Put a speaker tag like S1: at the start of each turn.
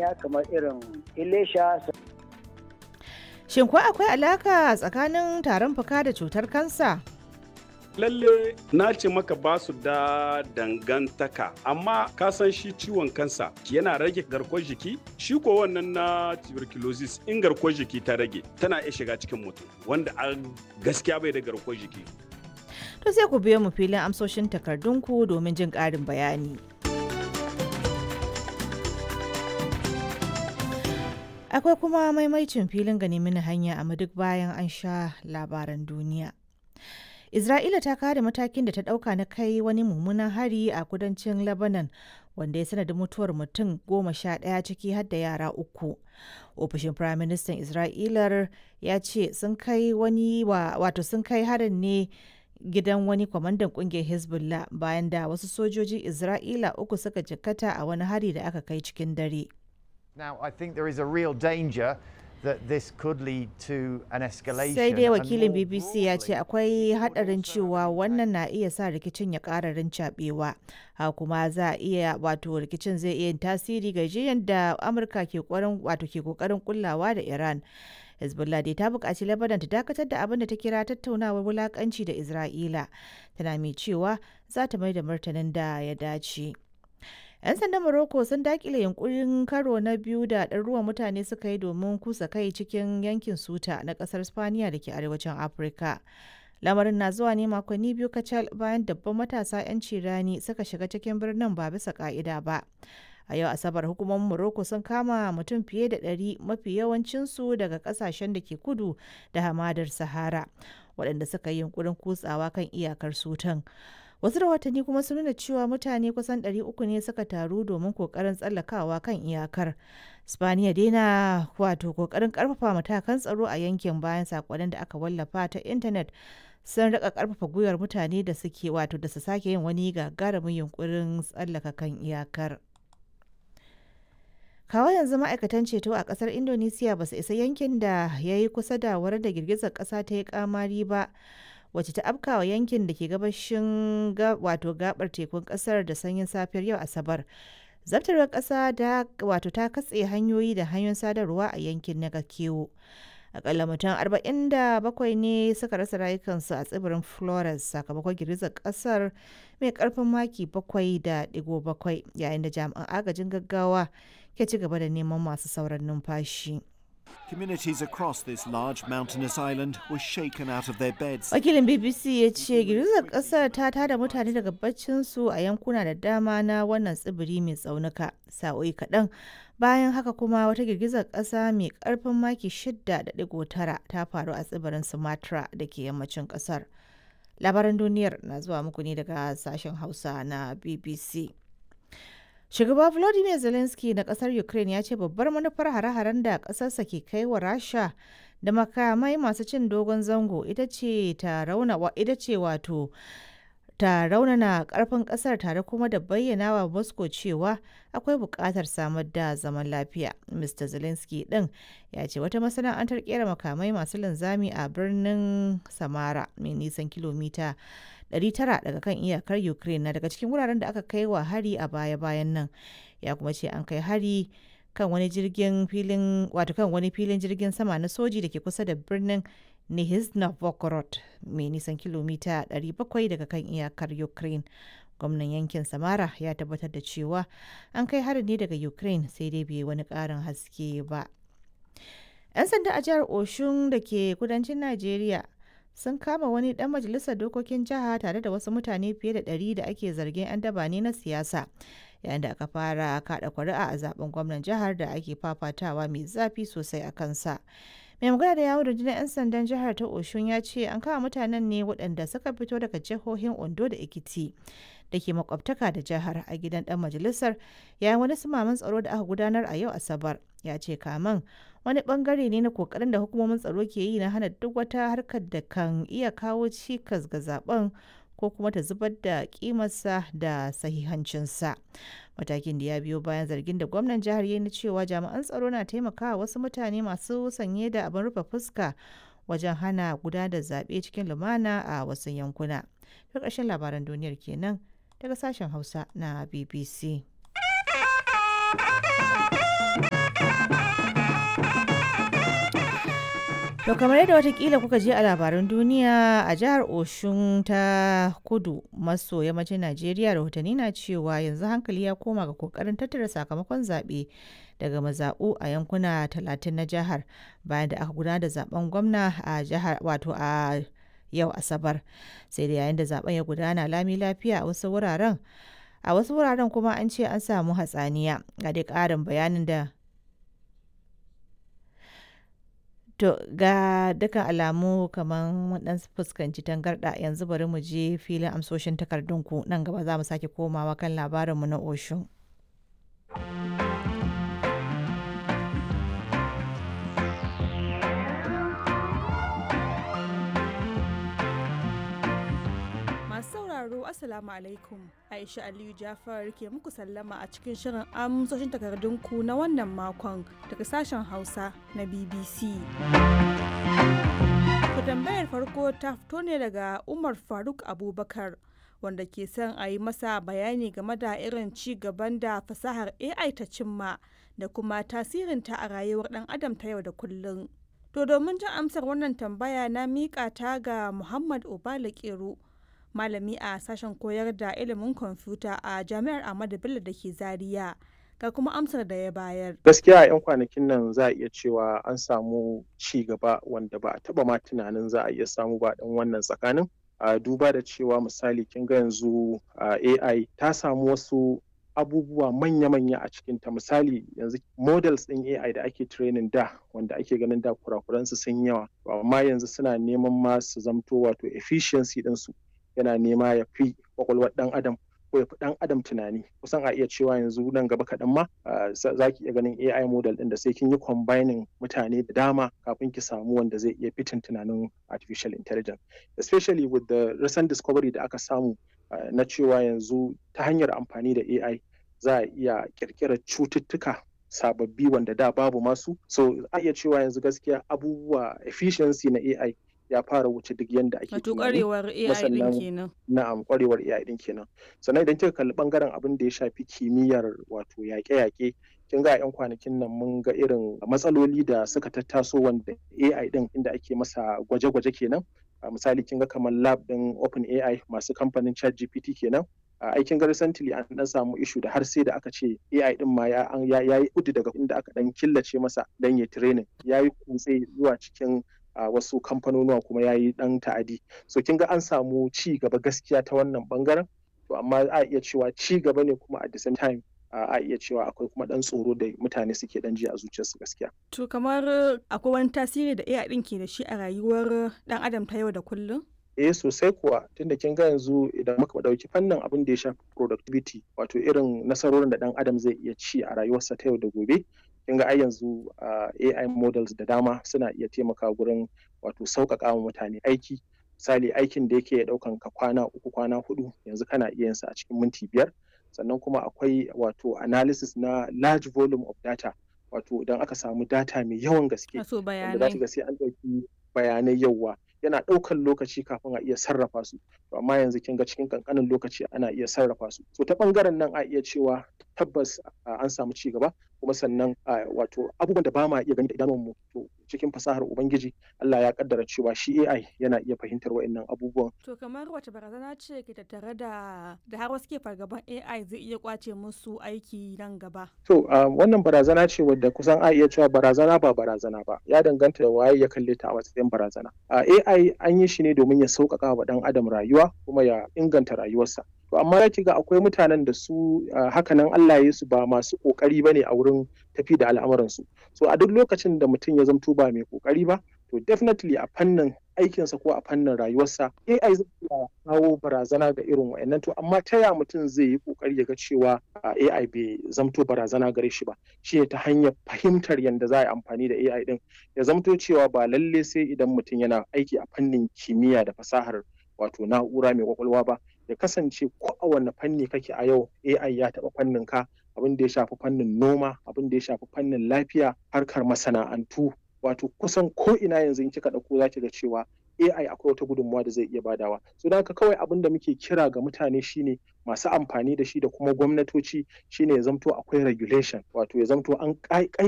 S1: manya kamar irin ilesha
S2: Shin ko akwai alaka tsakanin tarin fuka da cutar kansa?
S3: lalle na ce maka ba su da dangantaka amma ka san shi ciwon kansa yana rage garkuwar jiki shi ko wannan na tuberculosis in garkuwar jiki ta rage tana iya shiga cikin mutum wanda a gaskiya bai da garkuwar jiki
S2: To sai ku biyo mu filin amsoshin takardunku domin jin ƙarin bayani. Akwai kuma maimaicin filin gani mini hanya a duk bayan an sha labaran duniya. Isra'ila ta kare matakin da ta ɗauka na kai wani mummunan hari a kudancin Lebanon wanda ya sanadin mutuwar mutum goma sha ɗaya ciki har da yara uku. Ofishin Firaministan Isra'ilar ya ce sun kai wani wato sun kai harin ne gidan wani kwamandan kungiyar Hezbollah bayan da wasu sojojin Isra'ila uku suka jikkata a wani hari da aka kai cikin dare.
S4: Now, I think there is a real danger that this could lead to an escalation.
S2: Sai dai
S4: and
S2: wakilin
S4: more
S2: BBC ya ce
S4: broadly,
S2: akwai hadarin cewa wannan na iya sa rikicin ya ƙara rincaɓewa. Ha kuma za a iya wato rikicin zai iya yin tasiri ga jiyan da Amurka ke ƙoƙarin wato ke ƙoƙarin kullawa da Iran. Hezbollah dai ta buƙaci Lebanon ta dakatar da abin da ta kira tattaunawar wulaƙanci da Isra'ila. Tana mai cewa za ta mai da martanin da ya dace. 'Yan sandan Morocco sun dakile yunkurin karo na biyu da ɗaruruwan mutane suka yi domin kusa kai cikin yankin Suta na ƙasar Spaniya da ke arewacin Afirka. Lamarin na zuwa ne makonni biyu kacal bayan dabban matasa 'yan cirani suka shiga cikin birnin ba bisa ka'ida ba. A yau Asabar hukumomin Morocco sun kama mutum fiye da ɗari mafi yawancinsu daga ƙasashen da ke kudu da hamadar Sahara, waɗanda suka yi yunkurin kutsawa kan iyakar Sutan. Wasu rahotanni kuma sun nuna cewa mutane kusan 300 ne suka taru domin kokarin tsallakawa kan iyakar. Spaniya dai na wato kokarin karfafa matakan tsaro a yankin bayan sakonnin da aka wallafa ta intanet sun rika karfafa gwiwar mutane da suke wato da su sake yin wani gagarumin yunkurin tsallaka kan iyakar. Kawo yanzu ma'aikatan ceto a kasar Indonesia ba su isa yankin da ya yi kusa da wurin da girgizar kasa ta yi kamari ba. wacce ta afkawa yankin da ke gabashin wato gabar tekun kasar da sanyin safiyar yau asabar zabtarwar kasa da wato ta katse hanyoyi da hanyoyin sadarwa a yankin na kewo akalla mutum 47 ne suka rasa rayukansu a tsibirin flores sakamakon girgizar kasar mai karfin maki 7.7 yayin da jami'an agajin gaggawa ke ci gaba da neman masu sauran numfashi.
S5: Communities across this large mountainous island were shaken out of their beds.
S2: Wakilin BBC ya ce girgizar kasar ta tada mutane daga baccinsu a yankuna da dama na wannan tsibiri mai tsaunuka sa'o'i kaɗan. Bayan haka kuma wata girgizar ƙasa mai ƙarfin maki 6.9 ta faru a tsibirin Sumatra da ke yammacin ƙasar. Labaran duniyar na zuwa muku ne daga sashen Hausa na BBC. Shugaba Volodymyr Zelensky na kasar Ukraine ya ce babbar manufar hare-haren da kasarsa ke kai wa Rasha da makamai masu cin dogon zango ita ce ta rauna ita ce wato ta raunana karfin kasar tare kuma da bayyana wa Moscow cewa akwai buƙatar samar da zaman lafiya. Mr. Zelensky din ya ce wata masana'antar kera makamai masu linzami a birnin Samara mai nisan kilomita 900 daga kan iyakar Ukraine na daga cikin wuraren da aka kai wa hari a baya-bayan nan. Ya kuma ce an kai hari kan wani jirgin filin wato kan wani filin jirgin sama na soji da ke kusa da birnin Nizhny Novgorod mai nisan kilomita 700 daga kan iyakar Ukraine. Gwamnan yankin Samara ya tabbatar da cewa an kai harin ne daga Ukraine sai dai bai wani ƙarin haske ba. 'Yan sanda a jihar Oshun da ke kudancin Najeriya sun kama wani dan majalisar dokokin jiha tare da wasu mutane fiye da ɗari da ake zargin 'yan daba ne na siyasa yayin da aka fara kada kuri'a a zaben gwamnan jihar da ake fafatawa mai zafi sosai a kansa mai magana da yawon rundunar 'yan sandan jihar ta oshun ya ce an kama mutanen ne waɗanda suka fito daga jihohin ondo da ekiti da ke makwabtaka da jihar a gidan dan majalisar yayin wani sumaman tsaro da aka gudanar a yau asabar ya ce kaman wani bangare ne na kokarin da hukumomin tsaro ke yi na hana duk wata harkar da kan iya kawo cikas ga zaben ko kuma ta zubar da kimarsa da sahihancinsa matakin da ya biyo bayan zargin da gwamnan jihar ya na cewa jami'an tsaro na taimakawa wasu mutane masu sanye da abin rufe fuska wajen hana gudanar da zaɓe cikin lumana a wasu yankuna. Ta ƙarshen labaran duniyar kenan daga sashen hausa na bbc To kamar yadda watakila kuka je a labaran duniya a jihar Oshun ta kudu maso yammacin Najeriya rahotanni na cewa yanzu hankali ya koma ga kokarin tattara sakamakon zaɓe daga mazaɓu a yankuna talatin na jihar bayan da aka gudanar da zaben gwamna a jihar wato a yau Asabar. Sai da yayin da zaben ya gudana lami lafiya a wasu wuraren a wasu wuraren kuma an ce an samu hatsaniya ga dai ƙarin bayanin da To ga dukkan alamu kamar mun dan fuskanci tangarda yanzu bari mu je filin amsoshin takardunku nan gaba za mu sake komawa kan labarinmu na Oshun.
S6: Masu sauraro Assalamu alaikum Aisha Aliyu Jafar ke muku sallama a cikin shirin amsoshin takardunku na wannan makon daga sashen Hausa na BBC. Ku tambayar farko ta fito ne daga Umar Faruk Abubakar wanda ke son a yi masa bayani game da irin ci gaban da fasahar AI ta cimma da kuma tasirinta a rayuwar ɗan adam ta yau da kullum. To domin jin amsar wannan tambaya na miƙa ta ga Muhammad Obala Kero. malami a sashen koyar da ilimin kwamfuta a jami'ar Ahmadu Bello da ke Zaria. Ga kuma amsar da ya bayar.
S7: Gaskiya a 'yan kwanakin nan za a iya cewa an samu ci gaba wanda ba a taba ma tunanin za a iya samu ba dan wannan tsakanin. A duba da cewa misali kin ga yanzu AI ta samu wasu abubuwa manya-manya a cikinta misali yanzu models ɗin AI da ake training da wanda ake ganin da kurakuransu sun yawa amma yanzu suna neman ma su zamto wato efficiency ɗinsu yana nema ya fi kwakwalwar dan adam ko ya fi dan adam tunani kusan a iya cewa yanzu nan gaba kaɗan ma za ki iya ganin AI model ɗin da sai kin yi combining mutane da dama kafin ki samu wanda zai iya fitin tunanin artificial intelligence especially with the recent discovery da aka samu na cewa yanzu ta hanyar amfani da AI za a iya kirkirar cututtuka sababbi wanda da babu masu so a iya cewa yanzu gaskiya abubuwa efficiency na AI ya fara wuce duk yadda ake
S6: Wato kwarewar AI din kenan.
S7: Na'am kwarewar AI din kenan. Sannan idan kika kalli bangaren abin da ya shafi kimiyyar wato yaƙe-yaƙe kin ga 'yan kwanakin nan mun ga irin matsaloli da suka tattaso wanda AI din inda ake masa gwaje-gwaje kenan. misali kin ga kamar lab din Open AI masu kamfanin ChatGPT kenan. aikin ga recently an dan samu ishu da har sai da aka ce AI din ma ya yi kudu daga inda aka dan killace masa dan ya training ya yi kutse zuwa cikin a uh, wasu kamfanonuwa kuma ya yi dan ta'adi so kin ga an samu ci gaba gaskiya ta wannan bangaren to amma a iya cewa ci gaba ne kuma at the same time uh, a iya cewa akwai kuma dan tsoro da mutane suke dan ji a zuciyarsu gaskiya
S6: to kamar akwai wani tasiri da AI din ke da shi a rayuwar dan adam ta yau da kullum
S7: eh sosai kuwa tunda kin ga yanzu idan muka dauki fannin abin da ya shafi productivity wato irin nasarorin da dan adam zai iya ci a rayuwarsa ta yau da gobe kin ga ai yanzu AI models da dama suna iya taimaka gurin wato sauƙaƙa wa mutane aiki misali aikin da yake ɗaukan ka kwana uku kwana hudu yanzu kana iya yin sa a cikin minti biyar sannan kuma akwai wato analysis na large volume of data wato idan aka samu data mai yawan gaske wanda za ga sai an ɗauki bayanai yawa yana ɗaukan lokaci kafin a iya sarrafa su to amma yanzu kin ga cikin kankanin lokaci ana iya sarrafa su so ta bangaren nan a iya cewa tabbas an samu ci gaba kuma sannan wato abubuwan da ba ma iya gani da idanunmu to cikin fasahar ubangiji Allah ya kaddara cewa shi AI yana iya fahimtar wa'annan abubuwan
S6: to kamar wace barazana ce ke tattare da da har wasu ke fargaban AI zai iya kwace musu aiki nan gaba
S7: to wannan barazana ce wadda kusan a iya cewa barazana ba barazana ba ya danganta da waye ya kalle ta a matsayin barazana AI an yi shi ne domin ya sauƙaƙa wa ɗan adam rayuwa kuma ya inganta rayuwarsa to amma ya ga akwai mutanen da su hakanan Allah ya su ba masu kokari ba ne a wurin tafi da al'amuransu so a duk lokacin da mutum ya zamto ba mai kokari ba to definitely a fannin aikinsa ko a fannin rayuwarsa AI zai iya kawo barazana ga irin wa'annan to amma ta ya mutum zai yi kokari ya ga cewa AI bai zamto barazana gare shi ba shi ne ta hanyar fahimtar yadda za a yi amfani da AI din ya zamto cewa ba lalle sai idan mutum yana aiki a fannin kimiyya da fasahar wato na'ura mai kwakwalwa ba ya kasance ko a wanne fanni kake a yau AI ya taɓa fannin ka abin da ya shafi fannin noma abin da ya shafi fannin lafiya harkar masana'antu wato kusan ko ina yanzu in kika ɗauko za ki ga cewa AI akwai wata gudunmawa da zai iya badawa so don haka kawai abin da muke kira ga mutane shine masu amfani da shi da kuma gwamnatoci shine ya zamto akwai regulation wato ya zamto an